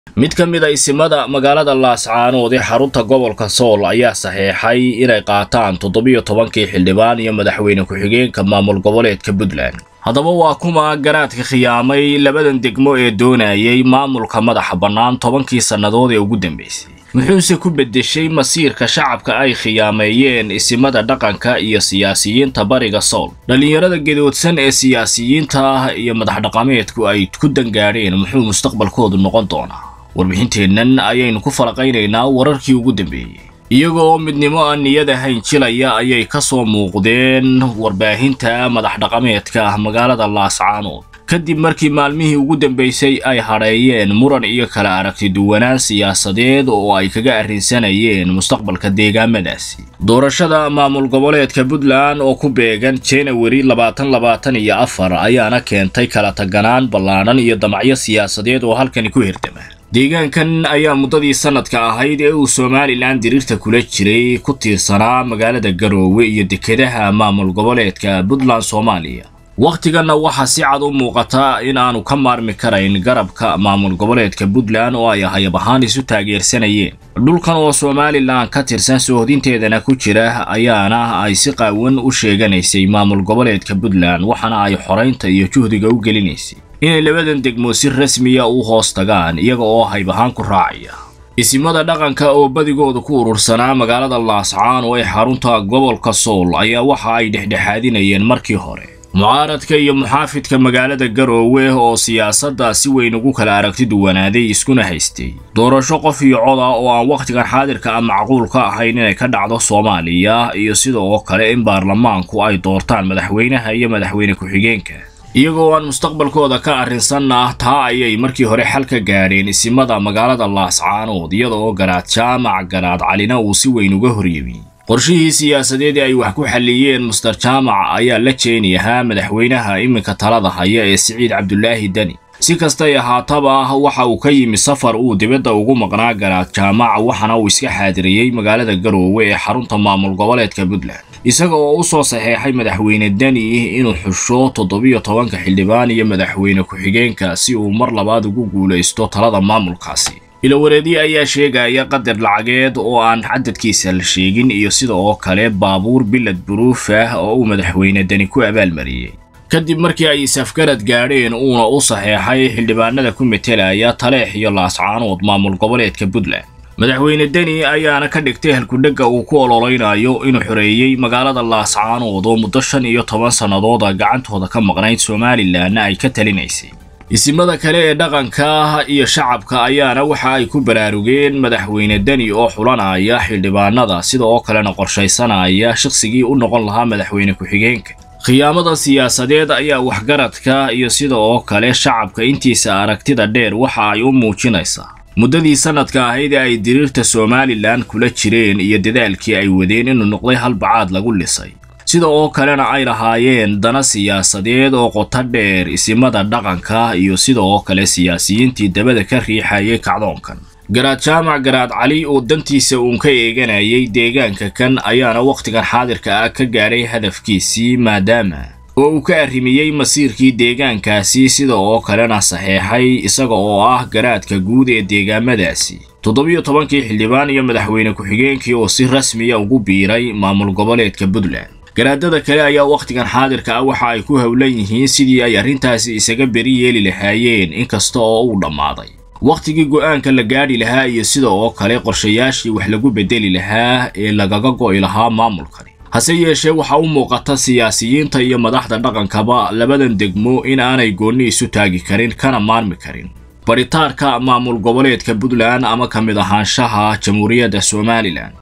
mid ka mid a isimada magaalada laascaanood ee xarunta gobolka sool ayaa saxeexay inay qaataan toddobiyo tobankii xildhibaan iyo madaxweyne ku-xigeenka maamul goboleedka puntland haddaba waa kuma garaadka khiyaamay labadan degmo ee doonayay maamulka madaxa bannaan tobankii sannadood ee ugu dambaysay muxuuse ku beddeshay masiirka shacabka ay khiyaameeyeen isimada dhaqanka iyo siyaasiyiinta bariga sool dhallinyarada gedoodsan ee siyaasiyiinta ah iyo madaxdhaqameedku ay ku dangaadheen muxuu mustaqbalkoodu noqon doonaa warbixinteennan ayaynu ku falaqaynaynaa wararkii ugu dambeeyey iyaga oo midnimo aan niyad ahayn jilaya ayay ka soo muuqdeen warbaahinta madaxdhaqameedka ah magaalada laascaanood kadib markii maalmihii ugu dambaysay ay hadheeyeen muran iyo kala aragti duwanaan siyaasadeed oo ay kaga arrinsanayeen mustaqbalka deegaamadaasi doorashada maamul goboleedka puntland oo ku beegan janawari labaatan labaatan iyo afar ayaana keentay kala taganaan ballaadhan iyo damacyo siyaasadeed oo halkani ku hirdama deegaankan ayaa muddadii sanadka ahayd ee uu somalilan diriirta kula jiray ku tiirsanaa magaalada garoowe iyo dekedaha maamul goboleedka puntland soomaaliya wakhtiganna waxaa si cad u muuqata in aanu ka maarmi karayn garabka maamul goboleedka puntland oo ay hayab ahaan isu taageersanayeen dhulkan oo somalilan ka tirsan soohodinteedana ku jira ayaana ay si qaawan u sheeganaysay maamul goboleedka puntland waxaana ay xoraynta iyo juhdiga u gelinaysay inay labadan degmo si rasmiya u hoos tagaan iyaga oo hayb ahaan ku raacaya isimada dhaqanka oo badigooda ku urursanaa magaalada laascaan oo ay xarunta gobolka sool ayaa waxa ay dhexdhexaadinayeen markii hore mucaaradka iyo muxaafidka magaalada garoowe oo siyaasadda si weyn ugu kala aragti duwanaaday iskuna haystay doorasho qof iyo coda oo aan wakhtigan xaadirka ah macquul ka ahayn inay ka dhacdo soomaaliya iyo sida oo kale in baarlamaanku ay doortaan madaxweynaha iyo madaxweyne ku-xigeenka iyagoo aan mustaqbalkooda ka arrinsanna taa ayay markii hore xal ka gaadheen isimada magaalada laascaanood iyada oo garaad jaamac garaad calina uu si weyn uga horyimi qorshihii siyaasadeed ee ay wax ku xalliyeen muster jaamac ayaa la jeeni ahaa madaxweynaha iminka talada haya ee siciid cabdulaahi deni si kastay ahaataba waxa uu ka yimi safar uu dibadda ugu maqnaa garaad jaamac waxaana uu iska xaadiriyey magaalada garoowe ee xarunta maamul goboleedka puntland isaga oo u soo saxeexay madaxweyne deni inuu xusho toddobiyo tobanka xildhibaan iyo madaxweyne ku-xigeenka si uu mar labaad ugu guulaysto talada maamulkaasi ilawareedye ayaa sheegaya qadar lacageed oo aan cadadkiisa la sheegin iyo sida oo kale baabuur bilad buruuf ah oo uu madaxweyne deni ku abaalmariyey kadib markii ay isafgarad gaadheen uuna u saxeexay xildhibaanada ku metelaya taleex iyo laascaanood maamul goboleedka puntland madaxweyne deni ayaana ka dhigtay halkudhegga uu ku ololeynayo inuu xoreeyey magaalada laascaanood oo muddo shan iyo toban sannadooda gacantooda ka maqnayd somalilanna ay ka talinaysay isimada kale ee dhaqanka iyo shacabka ayaana waxa ay ku baraarugeen madaxweyne deni oo xulanaya xildhibaanada sida oo kalena qorshaysanaya shaqsigii u noqon lahaa madaxweyne ku-xigeenka khiyaamada siyaasadeed ayaa waxgaradka iyo sida oo kale shacabka intiisa aragtida dheer waxa ay u muujinaysaa muddadii sanadka ahayd ee ay diriirta somalilan kula jireen iyo dadaalkii ay wadeen inuu noqday halbacaad lagu lisay sida oo kalena ay lahaayeen dana siyaasadeed oo qoto dheer isimada dhaqanka iyo sida oo kale siyaasiyiintii dabada ka riixayay kacdoonkan garaad jaamac garaad cali oo dantiisa uun ka eeganayay deegaanka kan ayaana wakhtigan xaadirka ah ka gaadhay hadafkiisii maadaama oo uu ka arrimiyey masiirkii deegaankaasi sida oo kalena saxeexay isaga oo ah garaadka guud ee deegaamadaasi toddobiyo tobankii xildhibaan iyo madaxweyne ku-xigeenkii oo si rasmiya ugu biiray maamul goboleedka puntland garaadada kale ayaa wakhtigan xaadirka ah waxa ay ku howlan yihiin sidii ay arrintaasi isaga beri yeeli lahaayeen inkasta oo uu dhammaaday wakhtigii go'aanka la gaadhi lahaa iyo sida oo kale qorshayaashii wax lagu beddeli lahaa ee lagaga go'i lahaa maamulkani hase yeeshee waxa u muuqata siyaasiyiinta iyo madaxda dhaqankaba labadan degmo in aanay goonni isu taagi karin kana maarmi karin baritaarka maamul goboleedka puntland ama ka mid ahaanshaha jamhuuriyadda somalilan